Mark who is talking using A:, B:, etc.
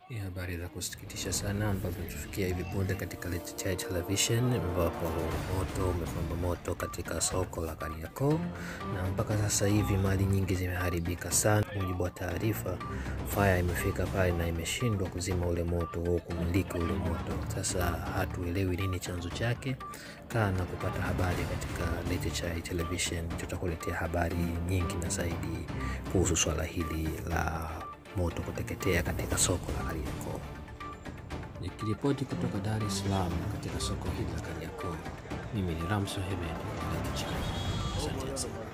A: Ni habari za kusikitisha sana ambazo tumefikia hivi punde katika Leti Chai Television, ambapo moto umepamba moto katika soko la Kariakoo, na mpaka sasa hivi mali nyingi zimeharibika sana. Mujibu wa taarifa, fire imefika pale na imeshindwa kuzima ule moto au kumiliki ule moto. Sasa hatuelewi nini chanzo chake. Kaa na kupata habari katika Leti Chai Television, tutakuletea habari nyingi na zaidi kuhusu swala hili la moto kuteketea katika soko la Kariakoo. Nikiripoti kutoka Dar es Salaam katika soko hili la Kariakoo, mimi ni Ramso Hemed wa Leti Chai. Asante sana.